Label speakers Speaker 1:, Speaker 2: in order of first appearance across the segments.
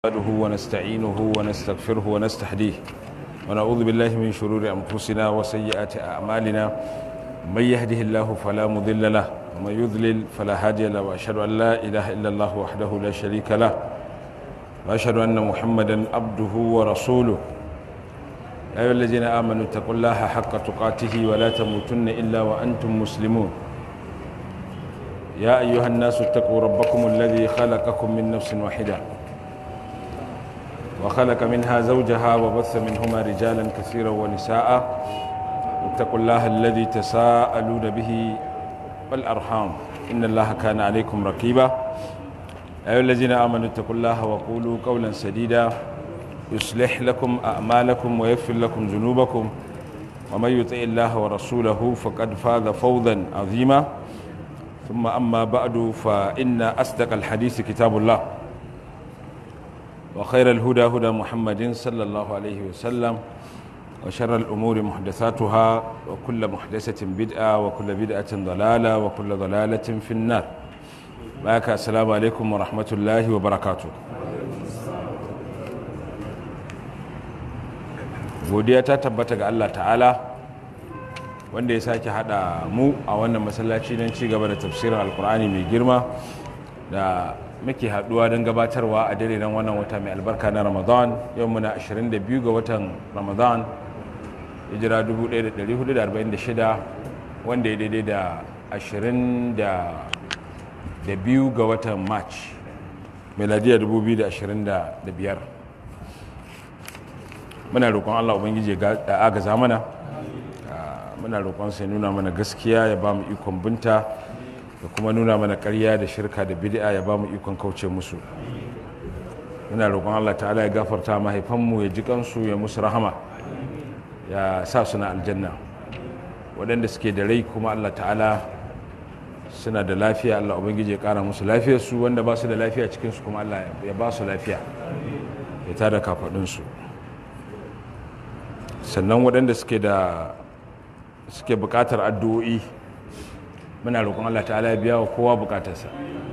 Speaker 1: نحمده ونستعينه ونستغفره ونستهديه ونعوذ بالله من شرور أنفسنا وسيئات أعمالنا من يهده الله فلا مضل له ومن يضلل فلا هادي له وأشهد أن لا إله إلا الله وحده لا شريك له وأشهد أن محمدا عبده ورسوله يا أيها الذين آمنوا اتقوا الله حق تقاته ولا تموتن إلا وأنتم مسلمون يا أيها الناس اتقوا ربكم الذي خلقكم من نفس واحدة وخلق منها زوجها وبث منهما رجالا كثيرا ونساء اتقوا الله الذي تساءلون به والأرحام إن الله كان عليكم رقيبا أيها الذين آمنوا اتقوا الله وقولوا قولا سديدا يصلح لكم أعمالكم ويغفر لكم ذنوبكم ومن يطع الله ورسوله فقد فاز فوزا عظيما ثم أما بعد فإن أصدق الحديث كتاب الله وخير الهدى هدى محمد صلى الله عليه وسلم وشر الأمور محدثاتها وكل محدثة بدعة وكل بدعة ضلالة وكل ضلالة في النار معك السلام عليكم ورحمة الله وبركاته godiya ta tabbata ga Allah ta'ala wanda ya sake hada mu a wannan masallaci don ci gaba da tafsirin alkur'ani mai girma da muke haduwa don gabatarwa a dare don wannan wata mai albarka na ramadan yau muna 22 ga watan ramadan hijira 1446 wanda ya daidai da 22 ga watan march meladiya 2025 muna roƙon allah ubangiji ya agaza mana muna roƙon sai nuna mana gaskiya ya ba mu ikon binta da kuma nuna mana ƙarya da shirka da bid'a ya ba mu ikon kauce musu muna roƙon Allah ta'ala ya gafarta mahaifanmu ya ji kansu ya musu rahama ya sa suna aljanna waɗanda suke da rai kuma Allah ta'ala suna da lafiya Allah ubangiji ya ƙara musu lafiyar su wanda ba su da lafiya cikin su kuma Allah ya ba su lafiya ya tada kafaɗinsu sannan waɗanda suke da suke buƙatar addu'o'i muna roƙon Allah ta'ala ya biya wa kowa bukatarsa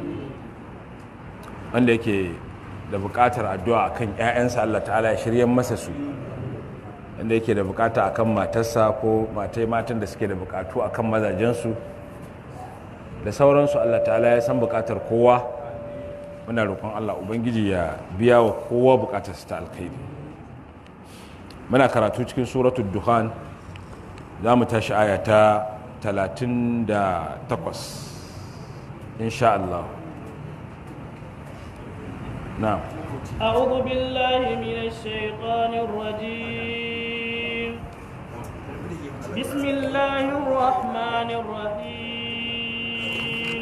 Speaker 1: wanda yake da bukatar addu'a akan ƴaƴansa Allah ta'ala ya shirya masa su wanda yake da bukata akan matarsa ko matai matan da suke da bukatu akan mazajensu da sauransu Allah ta'ala ya san bukatar kowa muna roƙon Allah ubangiji ya biya wa kowa bukatarsa ta alkhairi muna karatu cikin suratul duhan za mu tashi aya ta talatin da takwas insha Allah na
Speaker 2: أعوذ بالله من الشيطان الرجيم بسم الله الرحمن الرحيم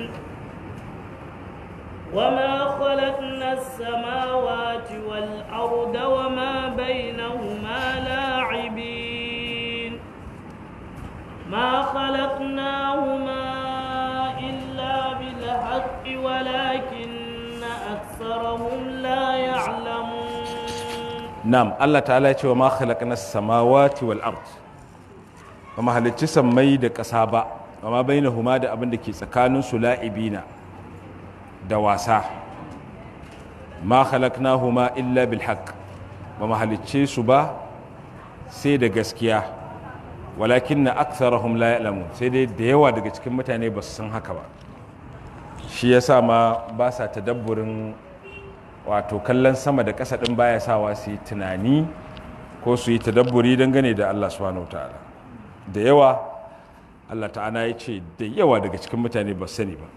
Speaker 2: وما خلقنا السماوات والأرض وما بينهما لاعبين ما خلقناهما إلا بالحق ولكن أكثرهم لا يعلمون
Speaker 1: نعم الله تعالى يقول وما خلقنا السماوات والأرض وما halicci sammai da ƙasa ba وما بينهما da abin da ke tsakanin su la'ibina da wasa ma khalaqnahuma illa bil haqq ba mu halicce su ba sai da gaskiya walakin na aksarahum la ya'lamu sai dai da yawa daga cikin mutane ba su san haka ba shi yasa ma ba sa tadabburin wato kallon sama da ƙasa ɗin baya sawa su yi tunani ko su yi tadabburi dangane da Allah subhanahu wa ta'ala da yawa Allah ta'ala ya ce da yawa daga cikin mutane ba sani ba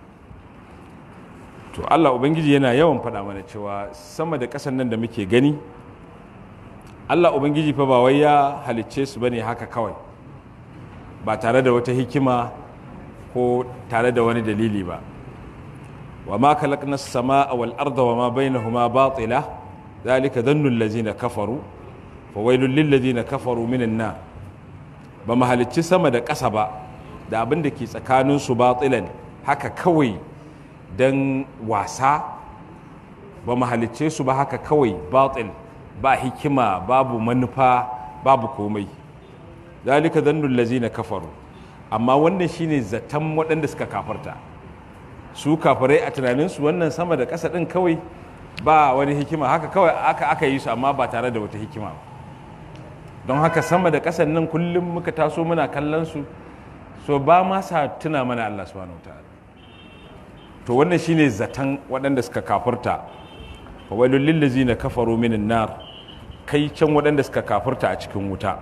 Speaker 1: to Allah ubangiji yana yawan faɗa mana cewa sama da ƙasan nan da muke gani Allah Ubangiji fa ba wai ya halicce su bane haka kawai ba tare da wata hikima ko tare da wani dalili ba wa ma khalaqna as-samaa wal arda wa ma bainahuma batila dhalika dhannu allazina kafaru fa wailul lil ladzina kafaru minan nar ba ma halicci sama da ƙasa ba da abin da ke tsakanin su batilan haka kawai dan wasa ba ma halicce su ba haka kawai batil ba hikima babu manufa babu komai zalika zannul lazina kafaru amma wannan shine zaton waɗanda suka kafarta su kafirai a tunaninsu wannan sama da ƙasa ɗin kawai ba wani hikima haka kawai aka aka yi su amma ba tare da wata hikima ba don haka sama da ƙasan nan kullum muka taso muna kallon su so ba ma sa tuna mana Allah subhanahu ta'ala to wannan shine zaton waɗanda suka kafurta fa wailul lil ladzina kafaru minan nar kai can waɗanda suka kafurta a cikin wuta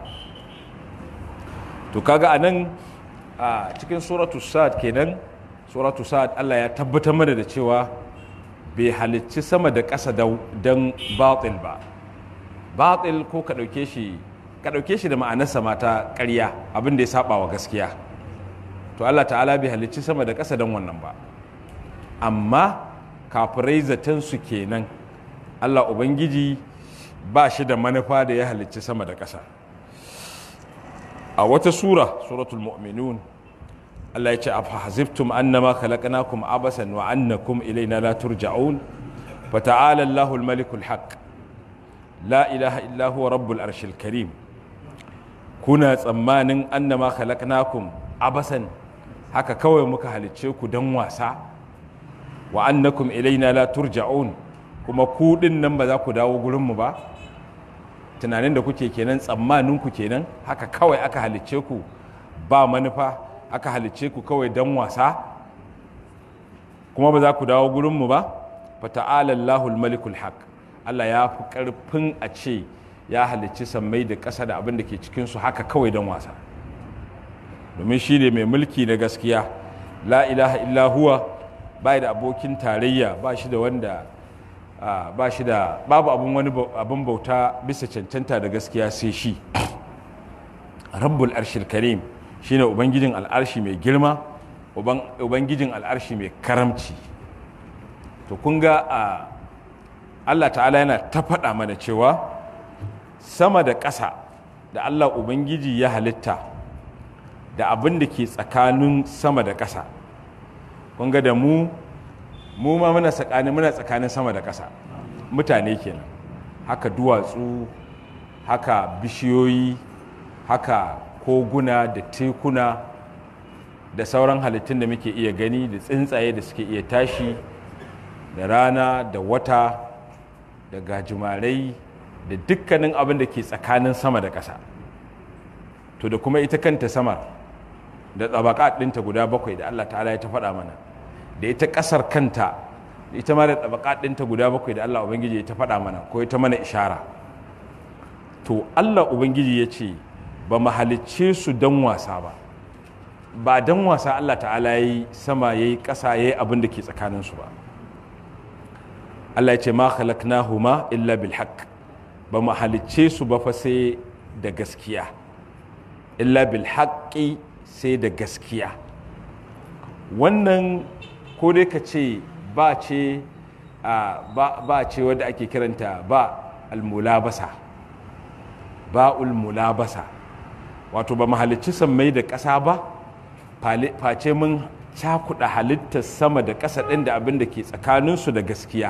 Speaker 1: to kaga anan a cikin suratu sad kenan suratu sad Allah ya tabbatar mana da cewa bai halicci sama da ƙasa don batil ba batil ko ka ɗauke shi ka ɗauke shi da ma'anarsa mata ƙarya abin da ya saba wa gaskiya to Allah ta'ala bai halicci sama da ƙasa don wannan ba amma kafirai zaton su kenan Allah Ubangiji ba shi da manufa da ya halicci sama da ƙasa a wata sura suratul mu'minun Allah ya ce a fahazibtum annama khalaqnakum abasan wa annakum ilaina la turja'un fata'ala Allahul malikul haqq la ilaha illa huwa rabbul arshil karim kuna tsammanin annama khalaqnakum abasan haka kawai muka halicce ku dan wasa wa annakum ilaina la turja'un kuma ku din nan ba za ku dawo gurin mu ba tunanin da kuke kenan tsammanin ku kenan haka kawai aka halicce ku ba manufa aka halicce ku kawai dan wasa kuma ba za ku dawo gurin mu ba fata'ala Allahul malikul haq Allah ya fi karfin a ce ya halicci sammai da ƙasa da abin da ke cikin su haka kawai dan wasa domin shi ne mai mulki na gaskiya la ilaha illa huwa ba da abokin tarayya ba shi da wanda ba shi da babu abin wani abin bauta bisa cancanta da gaskiya sai shi rabbul arshil karim shine ubangijin al'arshi mai girma ubangijin al'arshi mai karamci to kun ga Allah ta'ala yana ta faɗa mana cewa sama da ƙasa da Allah ubangiji ya halitta da abin da ke tsakanin sama da ƙasa kun ga da mu mu ma muna tsakanin muna tsakanin sama da ƙasa mutane kenan haka duwatsu haka bishiyoyi haka koguna da tekuna da sauran halittun da muke iya gani da tsuntsaye da suke iya tashi da rana da wata da gajimarai da dukkanin abin da ke tsakanin sama da ƙasa to da kuma ita kanta samar da tsabaka ɗinta guda bakwai da Allah ta'ala ya ta faɗa mana da ita ƙasar kanta ita ma da tsabaka ɗinta guda bakwai da Allah Ubangiji ya ta faɗa mana ko ya ta mana ishara to Allah Ubangiji ya ce ba mu halicce su don wasa ba ba don wasa Allah ta'ala ya yi sama ya yi ƙasa ya yi abin da ke tsakaninsu ba Allah ya ce ma khalaqnahuma illa bil haqq ba mu halicce su ba fa sai da gaskiya illa bil haqqi sai da gaskiya wannan ko dai ka ce ba ce ba ce wadda ake kiranta ba almulabasa ba ulmulabasa wato ba mahalicci sammai da ƙasa ba face mun cakuɗa halittar sama da ƙasa ɗin da abin da ke tsakaninsu da gaskiya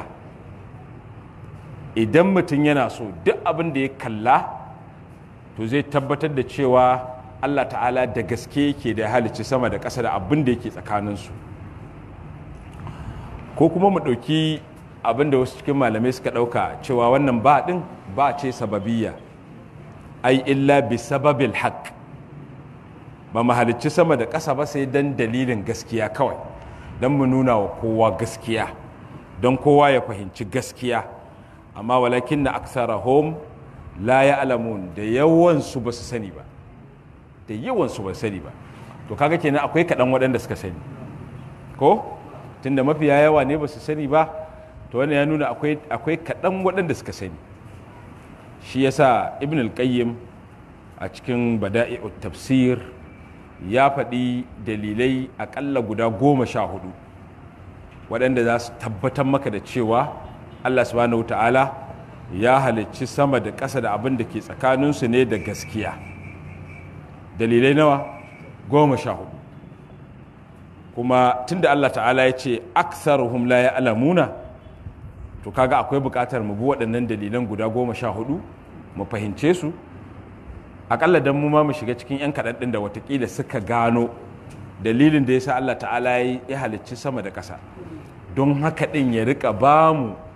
Speaker 1: idan mutum yana so duk abin da ya kalla to zai tabbatar da cewa Allah ta'ala da gaske yake da halicci sama da ƙasa da abin da yake tsakaninsu ko kuma mu ɗauki abin da wasu cikin malamai suka ɗauka cewa wannan ba ɗin ba ce sababiyya ai illa bi sababil haq ba mu halicci sama da ƙasa ba sai don dalilin gaskiya kawai don mu nuna wa kowa gaskiya don kowa ya fahimci gaskiya amma walakin na aksarahum la ya alamun da yawansu ba su sani ba da yawansu ba sani ba to kaga kenan akwai kaɗan waɗanda suka sani ko tunda mafiya yawa ne ba su sani ba to wannan ya nuna akwai kaɗan waɗanda suka sani shi yasa ibn al-qayyim a cikin bada'i'ut tafsir ya faɗi dalilai aƙalla guda goma sha hudu waɗanda za su tabbatar maka da cewa allah subhanahu ta'ala ya halicci sama da ƙasa da abin da ke tsakaninsu ne da gaskiya dalilai nawa goma sha hudu kuma tunda Allah ta'ala ya ce aksaruhum la ya'lamuna to kaga akwai buƙatar mu bi waɗannan dalilan guda goma sha hudu mu fahimce su akalla dan mu ma mu shiga cikin yan kaɗan ɗin da watakila suka gano dalilin da ya sa Allah ta'ala ya halicci sama da ƙasa don haka ɗin ya rika ba mu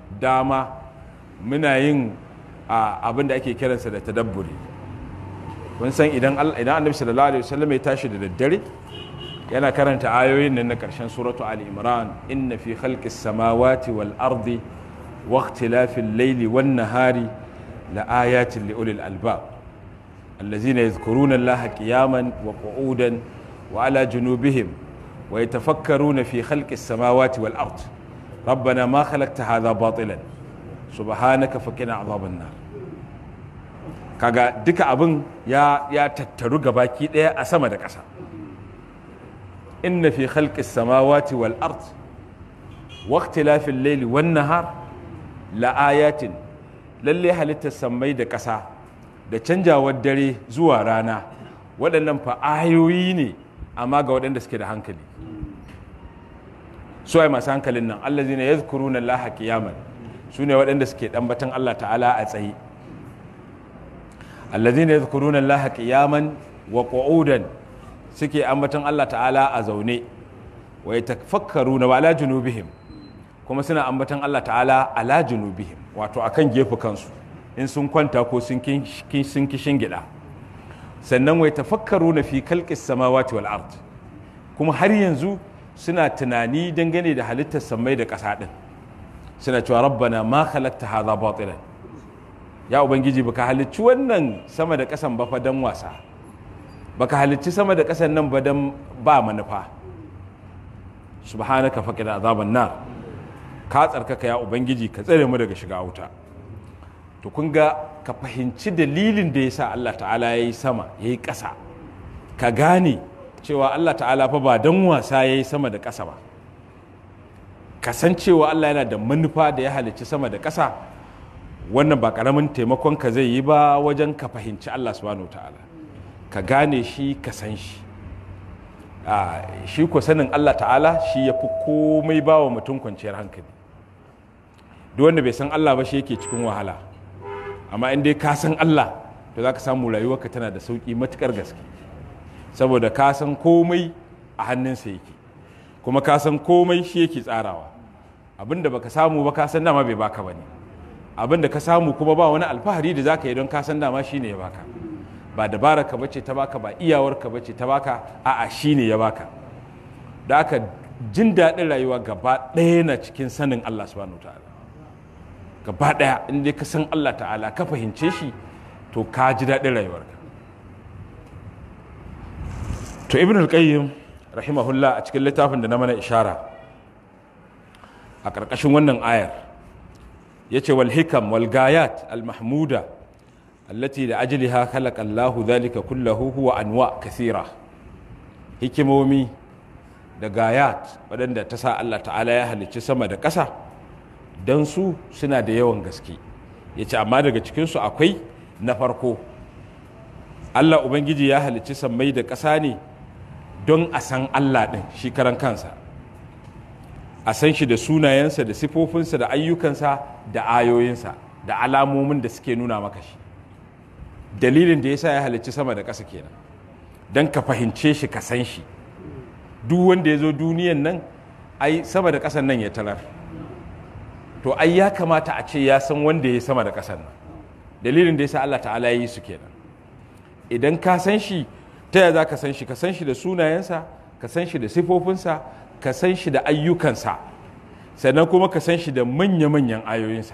Speaker 1: dama muna yin abin da ake kiransa da tadabburi kun san idan annabi sallallahu alaihi wasallam ya tashi da daddare yana karanta ayoyin nan na karshen suratu ali imran inna fi khalqis samawati wal ardi wa ikhtilafil layli wan nahari la ayatin li ulil albab allazina yadhkuruna allaha qiyaman wa qu'udan wa ala junubihim wa yatafakkaruna fi khalqis samawati wal ard ربنا ما خلقت هذا باطلا سبحانك فقنا عذاب النار kaga duka abin ya ya tattaru gabaki daya a sama da ƙasa inna fi khalqis samawati wal ard wa ikhtilafil layli wan nahar la ayatin lalle halittar sammai da ƙasa da canjawar dare zuwa rana waɗannan fa ayoyi ne amma ga waɗanda suke da hankali su ai masu hankalin nan allazina yadhkuruna allaha qiyaman su ne waɗanda suke ɗambatan Allah ta'ala a tsaye allazina yadhkuruna allaha qiyaman wa qu'udan suke ambatan Allah ta'ala a zaune wa yatafakkaruna wa ala junubihim kuma suna ambatan Allah ta'ala ala junubihim wato akan gefe kansu in sun kwanta ko sun sun kishin gida sannan wa yatafakkaruna fi khalqis samawati wal ard kuma har yanzu suna tunani dangane da halittar sammai da ƙasa din suna cewa rabbana ma khalaqta hadha batilan ya ubangiji baka halicci wannan sama da ƙasan ba fa dan wasa baka halicci sama da ƙasan nan ba dan ba manufa subhanaka faqina azaban nar ka tsarkaka ya ubangiji ka tsare mu daga shiga wuta to kun ga ka fahimci dalilin da yasa Allah ta'ala yayi sama yayi ƙasa ka gane cewa Allah ta'ala fa ba dan wasa yayi sama da ƙasa ba kasancewa Allah yana da manufa da ya halicci sama da ƙasa wannan ba ƙaramin taimakon ka zai yi ba wajen ka fahimci Allah subhanahu ta'ala ka gane shi ka san shi shi ko sanin Allah ta'ala shi ya fi komai ba wa mutum kwanciyar hankali duk wanda bai san Allah ba shi yake cikin wahala amma in dai ka san Allah to za ka samu rayuwarka tana da sauƙi matuƙar gaske saboda ka san komai a hannunsa yake kuma ka san komai shi yake tsarawa abinda baka samu ba ka san dama bai baka bane abinda ka samu kuma ba wani alfahari da zaka yi don ka san dama shine ya baka ba dabara ka bace ta baka ba iyawar ka bace ta baka a'a shine ya baka da aka jin daɗin rayuwa gaba ɗaya na cikin sanin Allah subhanahu ta'ala gaba ɗaya in dai ka san Allah ta'ala ka fahimce shi to ka ji daɗin rayuwarka to ibn al-qayyim rahimahullah a cikin littafin da na mana ishara a ƙarƙashin wannan ayar ya ce wal hikam wal gayat al mahmuda allati da ajliha khalaqa Allah dhalika kullahu huwa anwa kathira hikimomi da gayat waɗanda ta sa Allah ta'ala ya halicci sama da ƙasa don su suna da yawan gaske ya ce amma daga cikinsu akwai na farko Allah Ubangiji ya halicci sammai da ƙasa ne don a san Allah ɗin shi karan kansa a san shi da sunayensa da sifofinsa da ayyukansa da ayoyinsa da alamomin da suke nuna maka shi dalilin da ya sa ya halicci sama da ƙasa kenan don ka fahimce shi ka san shi duk wanda ya zo duniyan nan ai sama da ƙasan nan ya talar to ai ya kamata a ce ya san wanda ya sama da ƙasan nan dalilin da ya sa Allah ta'ala ya yi su kenan idan ka san shi ta yaya za ka san shi ka san shi da sunayensa ka san shi da sifofinsa ka san shi da ayyukansa sannan kuma ka san shi da manya-manyan ayoyinsa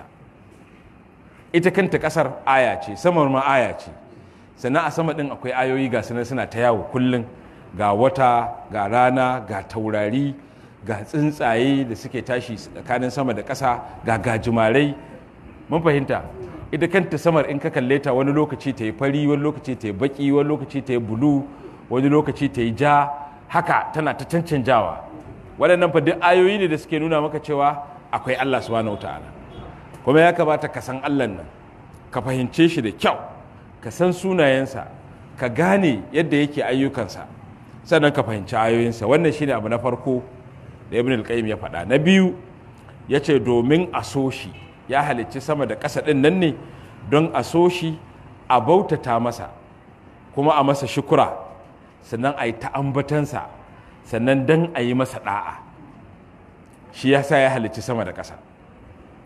Speaker 1: ita kanta kasar aya ce samar ma aya ce sannan a sama ɗin akwai ayoyi ga sunan suna ta yawo kullum ga wata ga rana ga taurari ga tsuntsaye da suke tashi tsakanin sama da ƙasa ga gajimarai mun fahimta ita kanta samar in ka kalle ta wani lokaci ta yi fari wani lokaci ta yi baki wani lokaci ta yi bulu wani lokaci ta yi ja haka tana ta cancanjawa waɗannan fa duk ayoyi ne da suke nuna maka cewa akwai Allah subhanahu ta'ala kuma ya kamata ka san Allah nan ka fahimce shi da kyau ka san sunayensa ka gane yadda yake ayyukansa sannan ka fahimci ayoyinsa wannan shine abu na farko da ibn al-qayyim ya faɗa na biyu ya ce domin a so shi ya halicci sama da ƙasa ɗin nan ne don a so shi a bautata masa kuma a masa shukura sannan a yi ta'ambatansa sannan don a yi masa ɗa'a shi ya sa ya halicci sama da ƙasa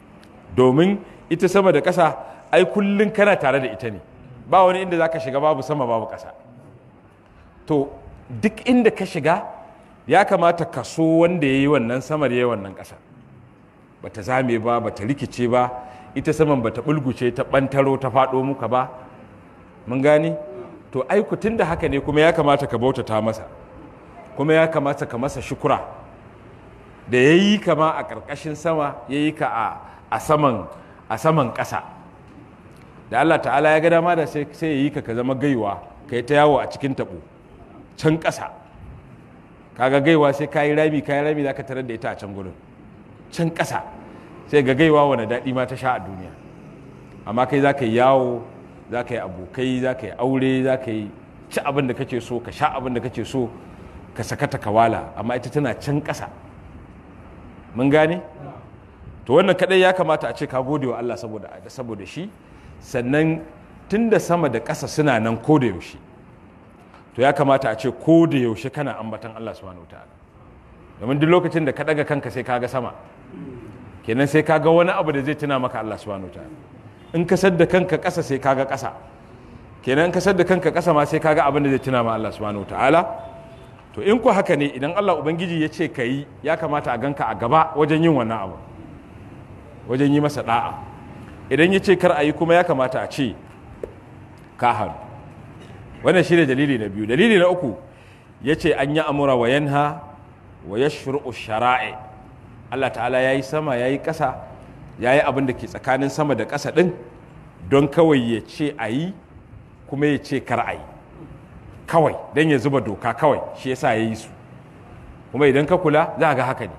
Speaker 1: domin ita sama da ƙasa ai kullum kana tare da ita ne ba wani inda za ka shiga babu sama babu ƙasa to duk inda ka shiga ya kamata ka so wanda ya yi wannan samar ya yi wannan ƙasa ba ta zame ba ba ta rikice ba ita saman ba ta bulguce ta ɓantaro ta faɗo muka ba mun gane to aiku tun da haka ne kuma ya kamata ka bautata masa kuma ya kamata ka masa shukura da ya yi kama a ƙarƙashin sama ya yi ka a saman a saman ƙasa da Allah ta'ala ya ga dama da sai ya yi ka ka zama gaiwa ka yi ta yawo a cikin taɓo can ƙasa kaga gaiwa sai ka yi rami ka yi rami za ka tarar da ita a can gurin can ƙasa sai ga gaiwa wani daɗi ma ta sha a duniya amma kai za ka yi yawo za ka yi abokai za ka yi aure za ka yi ci abin da kake so ka sha abin da kake so ka sakata kawala amma ita tana can ƙasa mun gane to wannan kadai ya kamata a ce ka gode wa Allah saboda saboda shi sannan tunda sama da ƙasa suna nan ko da yaushe to ya kamata a ce ko da yaushe kana ambatan Allah subhanahu wataala domin duk lokacin da ka daga kanka sai kaga sama kenan sai kaga wani abu da zai tuna maka Allah subhanahu wataala in ka sadda kanka ƙasa sai kaga ƙasa kenan in ka sadda kanka ƙasa ma sai kaga abin da zai tuna ma Allah subhanahu wataala to in ku haka ne idan Allah ubangiji ya ce ka yi ya kamata a ganka a gaba wajen yin wannan abu wajen yi masa da'a idan ya ce kar a yi kuma ya kamata a ce ka hannu wannan shi ne dalili na biyu dalili na uku ya ce an yi amura wa yanha wa ya shara'i Allah ta'ala ya yi sama ya yi ƙasa ya yi abin da ke tsakanin sama da ƙasa ɗin don kawai ya ce a yi kuma ya ce kar a yi kawai don ya zuba doka kawai shi yasa ya yi su kuma idan ka kula za ga haka ne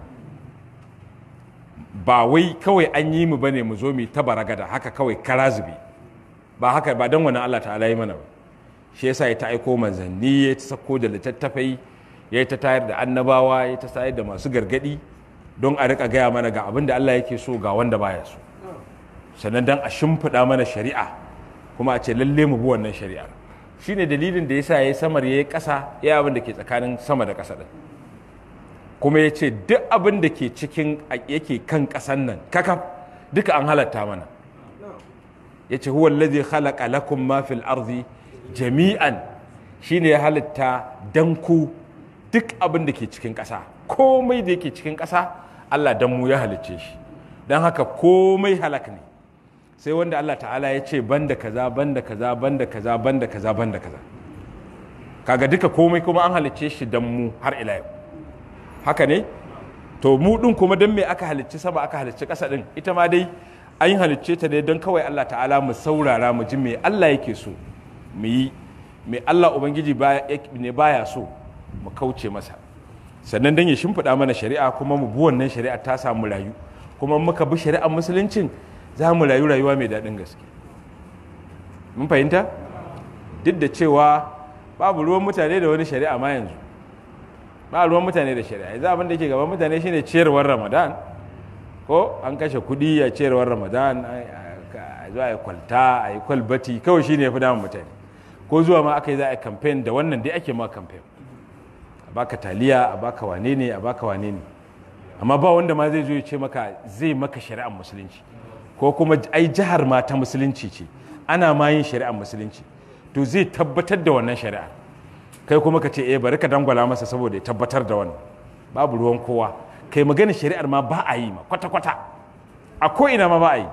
Speaker 1: ba wai kawai an yi mu bane mu zo mu ta baragada haka kawai kara zube ba haka ba don wani Allah ta'ala yi mana ba shi yasa ya ta aiko manzanni ya ta sako da littattafai ya ta tayar da annabawa ya ta tayar da masu gargadi don a rika gaya mana ga abin da Allah yake so ga wanda baya so sannan don a shimfiɗa mana shari'a kuma a ce lalle mu bi wannan shari'ar shine dalilin da yasa yayi samar yayi ƙasa ya abin da ke tsakanin sama da ƙasa din kuma ya ce duk abin da ke cikin yake kan ƙasan nan kakaf duka an halatta mana ya ce huwa alladhi khalaqa lakum ma fil ardi jami'an shine ya halitta dan ku duk abin da ke cikin ƙasa komai da yake cikin ƙasa Allah dan mu ya halicce shi dan haka komai halak ne sai wanda Allah ta'ala ya ce banda kaza banda kaza banda kaza banda kaza banda kaza kaga duka komai kuma an halicce shi dan mu har ila yau haka ne to mu din kuma dan me aka halicci sama aka halicci ƙasa din ita ma dai an halicce ta ne don kawai Allah ta'ala mu saurara mu ji me Allah yake so mu yi me Allah ubangiji ne baya so mu kauce masa sannan dan ya shimfiɗa mana shari'a kuma mu bi wannan shari'a ta samu rayu kuma muka bi shari'ar musuluncin za mu rayu rayuwa mai daɗin gaske mun fahimta duk da cewa babu ruwan mutane da wani shari'a ma yanzu ba ruwan mutane da shari'a yanzu abin da ke gaban mutane shine ciyarwar ramadan ko an kashe kuɗi a ciyarwar ramadan a zuwa a kwalta a yi kwalbati kawai shine ya fi damun mutane ko zuwa ma aka yi za a kamfen da wannan dai ake ma kamfen a baka taliya a baka wane ne a baka wane ne amma ba wanda ma zai zo ya ce maka zai maka shari'ar musulunci ko kuma ai jihar ma ta musulunci ce ana ma yin shari'ar musulunci to zai tabbatar da wannan shari'a kai kuma ka ce eh bari ka dangwala masa saboda ya tabbatar da wannan babu ruwan kowa kai magana shari'ar ma ba a yi ma kwata-kwata a ko'ina ma ba a yi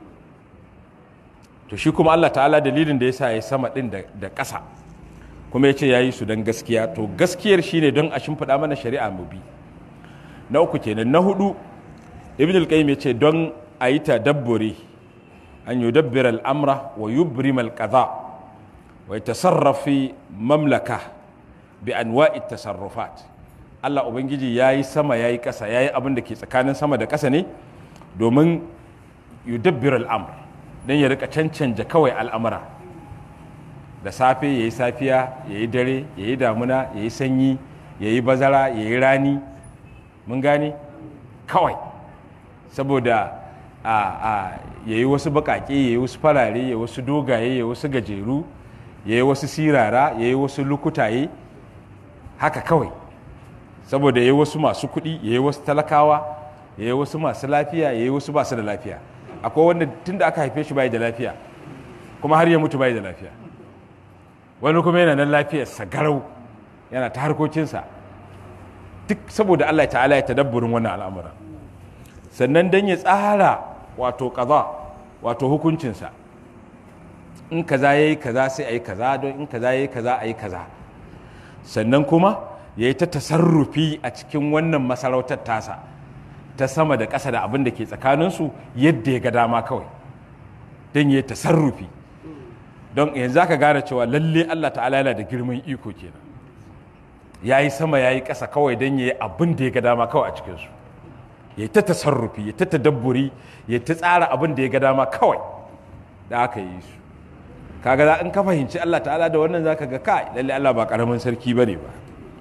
Speaker 1: to shi kuma Allah ta'ala dalilin da ya sa ya sama ɗin da ƙasa kuma ya ce ya yi su don gaskiya to gaskiyar shi ne don a shimfiɗa mana shari'a mu bi na uku kenan na hudu ibn al-qayyim ya ce don a yi tadabburi an yudabbir al'amra wa yubrim al-qadha wa yatasarrafi mamlaka bi anwa'i tasarrufat Allah ubangiji yayi sama yayi ƙasa yayi abin da ke tsakanin sama da ƙasa ne domin yudabbir al'amr dan ya rika cancanja kawai al'amura da safe yayi safiya yayi dare yayi damuna yayi sanyi yayi bazara yayi rani mun gane kawai saboda a a yayi wasu bakake yayi wasu farare yayi wasu dogaye yayi wasu gajeru yayi wasu sirara yayi wasu lukutaye haka kawai saboda yayi wasu masu kuɗi yayi wasu talakawa yayi wasu masu lafiya yayi wasu basu da lafiya akwai wanda tun da aka haife shi bai da lafiya kuma har ya mutu bai da lafiya wani kuma yana nan lafiyarsa garau yana ta harkokinsa duk saboda Allah ta'ala ya tadabburin wannan al'amuran sannan dan ya tsara wato kaza wato hukuncinsa in kaza yayi kaza sai ayi kaza don in kaza yayi kaza ayi kaza sannan kuma ya yi ta tasarrufi a cikin wannan masarautar tasa ta sama da ƙasa da abin da ke tsakaninsu yadda ya ga dama kawai don ya yi tasarrufi don yanzu aka gane cewa lalle Allah ta'ala yana da girman iko kenan ya yi sama ya yi ƙasa kawai don ya yi abin da ya ga dama kawai a cikinsu ya yi ta tasarrufi ya ta tadabburi ya ta tsara abin da ya ga dama kawai da aka yi su kaga za in ka fahimci Allah ta'ala da wannan zaka ga kai lalle Allah ba karamin sarki bane ba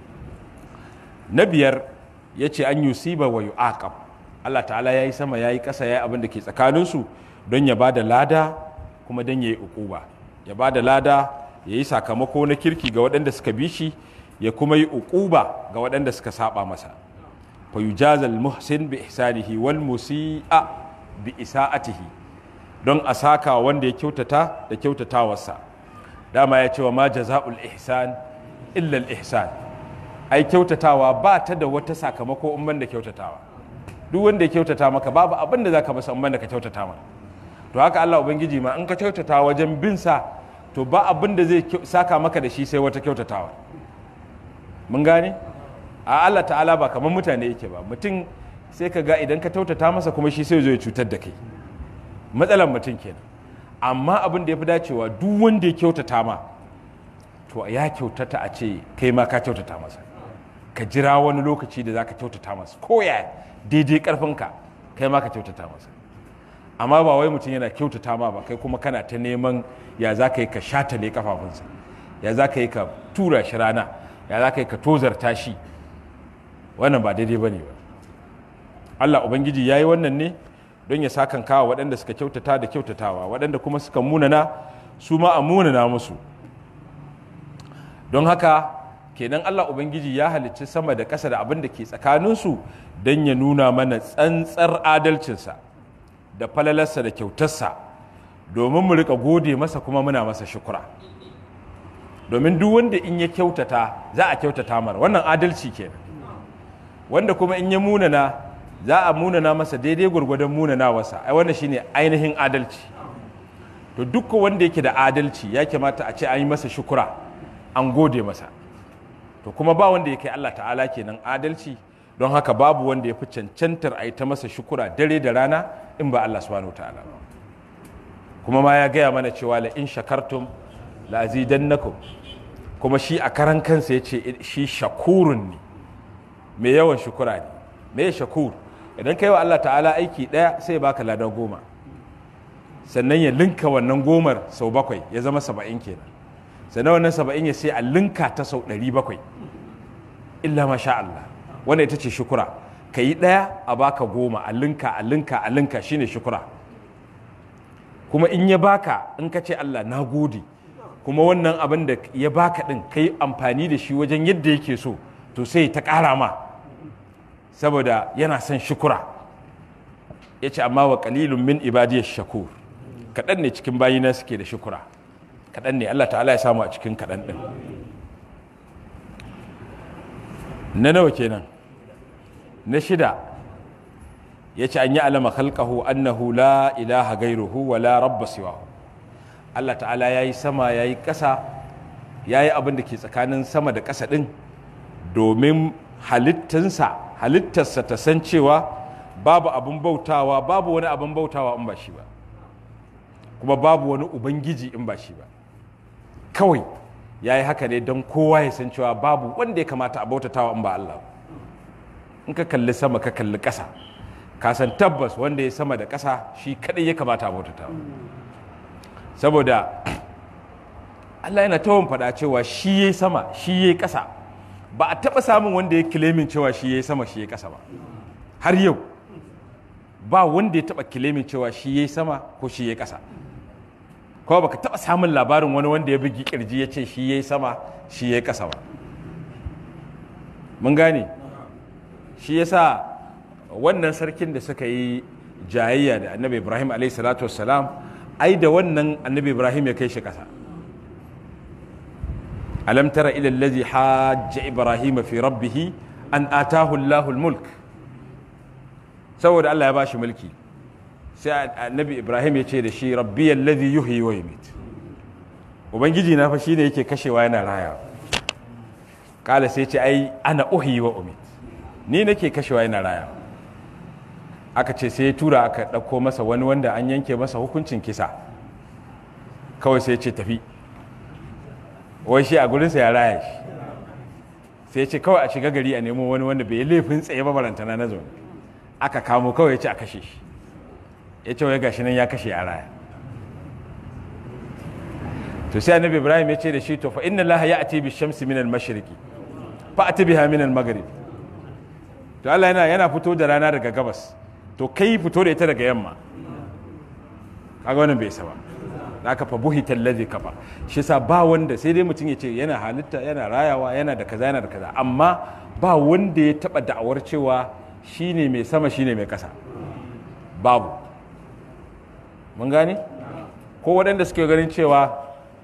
Speaker 1: na biyar yace an yusiba wa yu'aqab Allah ta'ala yayi sama yayi ƙasa yayi abin da ke tsakanin su don ya bada lada kuma don yayi ukuba ya bada lada yayi sakamako na kirki ga waɗanda suka bi shi ya kuma yi ukuba ga waɗanda suka saba masa fa yujazal muhsin bi ihsanihi wal musi'a bi isa'atihi don a saka wanda ya kyautata da kyautatawarsa dama ya ce wa ma jaza'ul ihsan illa ihsan ai kyautatawa ba ta da wata sakamako in da kyautatawa duk wanda ya kyautata maka babu abin da zaka masa in da ka kyautata maka to haka Allah ubangiji ma in ka kyautata wajen bin sa to ba abin da zai saka maka da shi sai wata kyautatawa mun gane a Allah ta'ala ba kamar mutane yake ba mutum sai ka ga idan ka kyautata masa kuma shi sai zo ya cutar da kai matsalar mutum kenan amma abin da ya fi dacewa duk wanda ya kyautata ma to ya kyautata a ce kai ma ka kyautata masa ka jira wani lokaci da za ka kyautata masa ko ya daidai karfinka kai ma ka kyautata masa amma ba wai mutum yana kyautata ma ba kai kuma kana ta neman ya za ka yi ka shatale kafafunsa ya za ka yi ka tura shi rana ya za ka yi ka tozarta shi wannan ba daidai ba ne ba allah ubangiji ya yi wannan ne don ya sakan kawo waɗanda suka kyautata da kyautatawa waɗanda kuma suka munana su ma a munana musu don haka kenan Allah Ubangiji ya halicci sama da ƙasa da abin da ke tsakaninsu don ya nuna mana tsantsar adalcinsa da falalarsa da kyautarsa domin mu rika gode masa kuma muna masa shukura domin duk wanda in ya kyautata za a kyautata mara wannan adalci kenan wanda kuma in ya munana za a munana masa daidai gwargwadon munana wasa ai wannan shine ainihin adalci to duk wanda yake da adalci ya kamata a ce an yi masa shukura an gode masa to kuma ba wanda ya kai Allah ta'ala kenan adalci don haka babu wanda ya fi cancantar a yi ta masa shukura dare da rana in ba Allah subhanahu ta'ala kuma ma ya gaya mana cewa la in shakartum la azidannakum kuma shi a karan kansa ya ce shi shakurun ne mai yawan shukura ne me shakur idan kai wa Allah ta'ala aiki ɗaya sai ya baka ladan goma sannan ya linka wannan gomar sau bakwai ya zama saba'in kenan sannan wannan saba'in ya sai a linka ta sau ɗari bakwai illa masha Allah wanda ita ce shukura ka yi ɗaya a baka goma a linka a linka a linka shine shukura kuma in ya baka in ka ce Allah na gode kuma wannan abin da ya baka ɗin ka yi amfani da shi wajen yadda yake so to sai ta ƙara ma saboda yana son shukura ya ce amma wa kalilun min ibadiyar shakur kaɗan ne cikin bayina suke da shukura kaɗan ne Allah ta'ala ya samu a cikin kaɗan ɗin na nawa kenan na shida ya ce an yi alama khalqahu annahu la ilaha gairuhu wa la rabba siwahu Allah ta'ala ya yi sama ya yi ƙasa ya yi abin da ke tsakanin sama da ƙasa ɗin domin halittinsa halittarsa ta san cewa babu abin bautawa babu wani abin bautawa in ba shi ba kuma babu wani ubangiji in ba shi ba kawai ya yi haka ne don kowa ya san cewa babu wanda ya kamata a bautatawa in ba Allah in ka kalli sama ka kalli ƙasa ka san tabbas wanda ya sama da ƙasa shi kaɗai ya kamata a bautatawa saboda Allah yana tawon faɗa cewa shi ya sama shi ya ƙasa ba a taɓa samun wanda ya kilemin cewa shi ya yi sama shi ya ƙasa ba har yau ba wanda ya taɓa kilemin cewa shi ya yi sama ko shi ya ƙasa kuma baka taɓa samun labarin wani wanda ya bugi ƙirji ya ce shi ya yi sama shi ya yi ƙasa ba mun gane shi ya sa wannan sarkin da suka yi jayayya da annabi ibrahim alaihi salatu wassalam ai da wannan annabi ibrahim ya kai shi ƙasa alam tara ila allazi hajja ibrahim fi rabbih an atahu allahul mulk saboda Allah ya bashi mulki sai annabi ibrahim ya ce da shi rabbi allazi yuhyi wa yumit ubangiji na fa shine yake kashewa yana raya kala sai ce ai ana uhyi wa umit ni nake kashewa yana raya aka ce sai ya tura aka ɗauko masa wani wanda an yanke masa hukuncin kisa kawai sai ya ce tafi wai shi a gurinsa ya raya shi sai ya ce kawai a shiga gari a nemo wani wanda bai yi laifin tsaye ba barantana na zaune aka kamo kawai ya ce a kashe shi ya ce wai gashi nan ya kashe a raya to sai annabi ibrahim ya ce da shi to fa inna allaha ya'ti bi shamsi min al-mashriqi fa ati biha min al-maghrib to Allah yana yana fito da rana daga gabas to kai fito da ita daga yamma kaga wannan bai saba da aka fa buhita allazi kafa shi sa ba wanda sai dai mutum ya ce yana halitta yana rayawa yana da kaza yana da kaza amma ba wanda ya taba da'awar cewa shine mai sama shine mai kasa babu mun gane ko waɗanda suke ganin cewa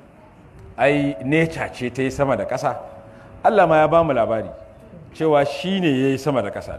Speaker 1: ai neca ce ta yi sama da ƙasa Allah ma ya ba mu labari cewa shi ne ya yi sama da ƙasa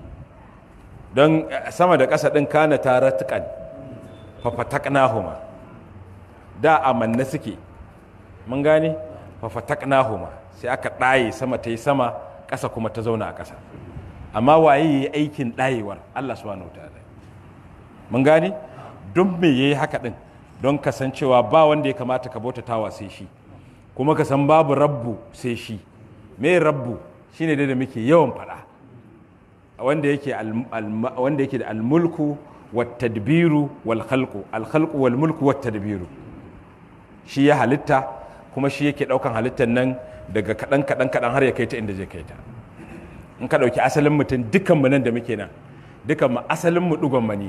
Speaker 1: don sama da ƙasa ɗin kana tare tukan fafataknahuma da amanna suke mun gane fafataknahuma sai aka ɗaye sama ta yi sama ƙasa kuma ta zauna a ƙasa amma waye ya yi aikin ɗayewar Allah subhanahu ta'ala mun gane don me ya yi haka ɗin don kasancewa ba wanda ya kamata ka bautatawa sai shi kuma ka san babu rabbu sai shi me rabbu shine dai da muke yawan faɗa wanda yake wanda yake da almulku wat tadbiru wal khalqu al khalqu wal mulku wat tadbiru shi ya halitta kuma shi yake daukan halittar nan daga kadan kadan kadan har ya kai ta inda zai kai ta in ka dauki asalin mutum dukkan mu nan da muke nan dukkan mu asalin mu dugon mani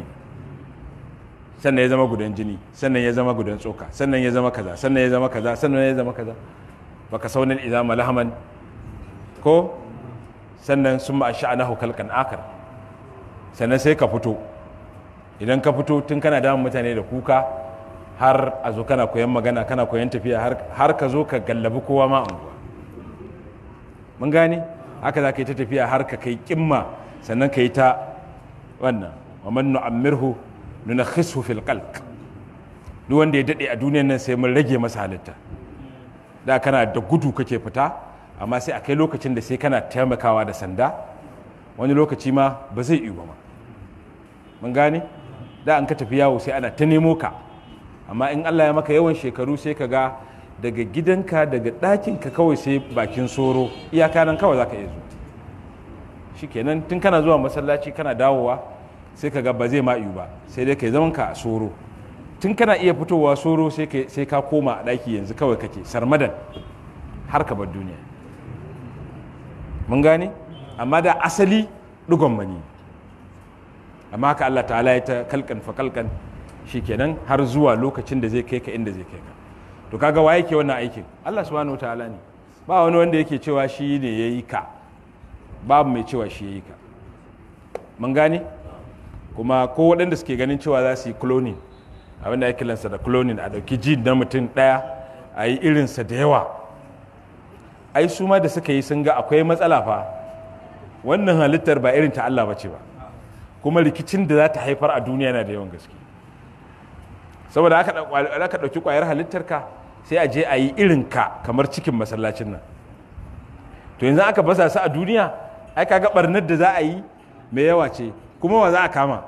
Speaker 1: sannan ya zama gudan jini sannan ya zama gudan tsoka sannan ya zama kaza sannan ya zama kaza sannan ya zama kaza baka saunin izama lahaman ko sannan sun ma sha'anahu kalkan akar sannan sai ka fito idan ka fito tun kana damun mutane da kuka har a zo kana koyan magana kana koyan tafiya har ka zo ka gallabi kowa ma unguwa mun gane haka za ka yi ta tafiya har ka kai kimma sannan ka yi ta wannan wa man nu'ammirhu nunakhisu fil qalq duk wanda ya dade a duniyar nan sai mun rage masa halitta da kana da gudu kake fita amma sai a kai lokacin da sai kana taimakawa da sanda wani lokaci ma ba zai iya ba mun gane da an ka tafi yawo sai ana ta nemo ka amma in Allah ya maka yawan shekaru sai ka ga daga gidanka daga ɗakinka kawai sai bakin soro iyaka nan kawai za ka iya zuwa shikenan tun kana zuwa masallaci kana dawowa sai ka ga ba zai ma'ayu ba sai dai kai zaman ka a soro tun kana iya fitowa soro sai ka koma a ɗaki yanzu kawai kake sarmadan har ka bar duniya mun gane amma da asali ɗigon mani amma haka Allah ta'ala ya ta kalkan fa kalkan shikenan har zuwa lokacin da zai kai ka inda zai kai ka to kaga wa yake wannan aikin Allah subhanahu wa ta'ala ne ba wani wanda yake cewa shi ne yayi ka babu mai cewa shi yayi ka mun gane kuma ko waɗanda suke ganin cewa za su yi cloning abinda ya kiransa da cloning a ɗauki ji na mutum ɗaya a yi irinsa da yawa ai su ma da suka yi sun ga akwai matsala fa wannan halittar ba irin ta Allah ba ce ba kuma rikicin da za ta haifar a duniya yana da yawan gaske saboda aka ɗauki ƙwayar halittar ka sai a je a yi irin ka kamar cikin masallacin nan to yanzu aka basa su a duniya ai kaga barnar da za a yi mai yawa ce kuma wa za a kama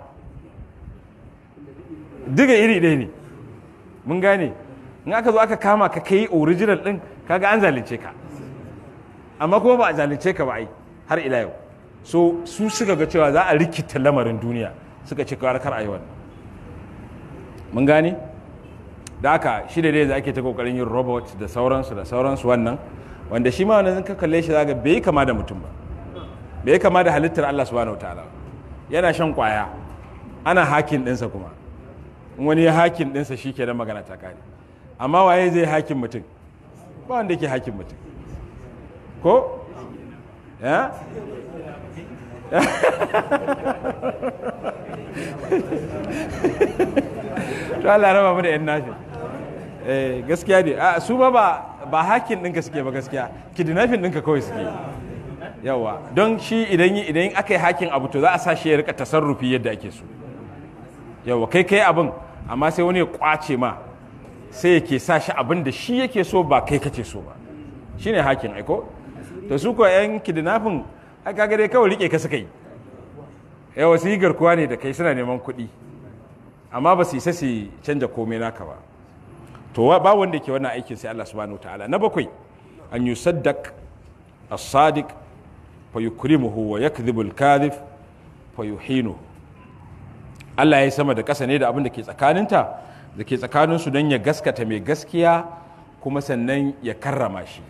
Speaker 1: duka iri ɗaya ne mun gane in aka zo aka kama ka kai original ɗin kaga an zalunce ka amma kuma ba a zalunce ka ba ai har ila yau so su suka ga cewa za a rikita lamarin duniya suka ce kawar kar a yi wannan mun gane da aka shi da dai za ake ta kokarin yin robot da sauransu da sauransu wannan wanda shi ma wannan ka kalle shi zaga bai kama da mutum ba bai kama da halittar Allah subhanahu wataala yana shan kwaya ana hakin ɗinsa kuma in wani ya hakin ɗinsa shi ke magana ta kare amma waye zai hakin mutum ba wanda ke hakin mutum ko ya to Allah raba mu da yan nashi eh gaskiya ne a su ba ba hakin ɗinka suke ba gaskiya kidnapping ɗinka kawai suke yawa don shi idan idan aka yi hakin abu to za a sa shi ya rika tasarrufi yadda ake so yawa kai kai abin amma sai wani ya kwace ma sai yake sa shi abin da shi yake so ba kai kace so ba shine hakin aiko to su ko yan kidnapping aka ga dai kawai rike ka suka yi yawa su yi garkuwa ne da kai suna neman kuɗi amma ba su isa su canja komai naka ba to ba wanda ke wannan aikin sai Allah subhanahu ta'ala na bakwai an yusaddaq as-sadiq fa yukrimuhu wa yakdhibu al-kadhib fa yuhinu Allah ya yi sama da ƙasa ne da abin da ke tsakaninta da ke tsakaninsu don ya gaskata mai gaskiya kuma sannan ya karrama shi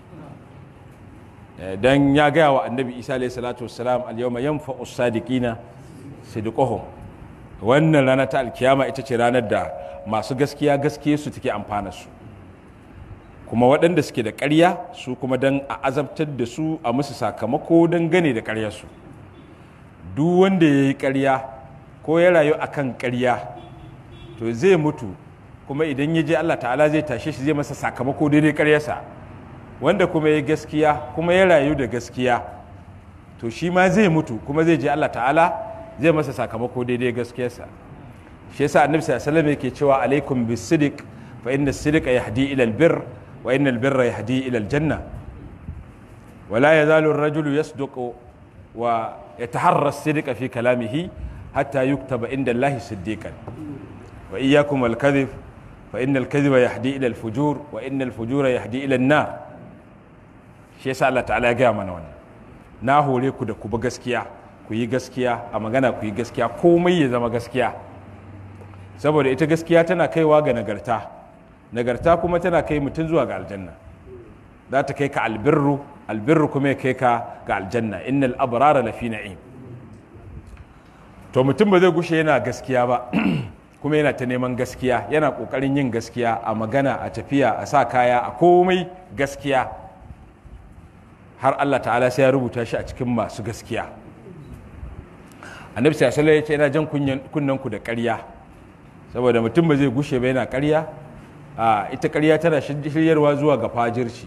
Speaker 1: don ya gaya wa annabi isa alayhi salatu wassalam al-yawma yanfa'u as-sadiqina sidquhum wannan rana ta alkiyama ita ce ranar da masu gaskiya gaskiya su take amfana su kuma waɗanda suke da ƙarya su kuma don a azabtar da su a musu sakamako don gane da ƙaryarsu duk wanda ya yi ƙarya ko ya rayu akan ƙarya to zai mutu kuma idan ya je Allah ta'ala zai tashe shi zai masa sakamako daidai ƙaryarsa wanda kuma ya gaskiya kuma ya rayu da gaskiya to shi ma zai mutu kuma zai je Allah ta'ala zai masa sakamako daidai gaskiyarsa shi yasa annabi sallallahu alaihi yake cewa alaikum bisidiq fa inna as-sidqa yahdi ila al-birr wa inna al-birra yahdi ila al-janna wala yazalu ar-rajulu yasduqu wa yataharra as-sidqa fi kalamihi hatta yuktaba inda Allah siddiqan wa iyyakum al-kadhib fa inna al-kadhiba yahdi ila al-fujur wa inna al-fujura yahdi ila an-nar shi yasa Allah ta'ala ya gaya mana wannan na hore ku da ku bi gaskiya ku yi gaskiya a magana ku yi gaskiya komai ya zama gaskiya saboda ita gaskiya tana kaiwa ga nagarta nagarta kuma tana kai mutum zuwa ga aljanna za ta kai ka albirru albirru kuma ya kai ka ga aljanna innal abrara lafi na'im to mutum ba zai gushe yana gaskiya ba kuma yana ta neman gaskiya yana kokarin yin gaskiya a magana a tafiya a sa kaya a komai gaskiya har Allah ta'ala sai ya rubuta shi a cikin masu gaskiya annabi sallallahu alaihi ya ce yana jan kunnen ku da ƙarya saboda mutum ba zai gushe ba yana ƙarya a ita ƙarya tana shiryarwa zuwa ga fajirci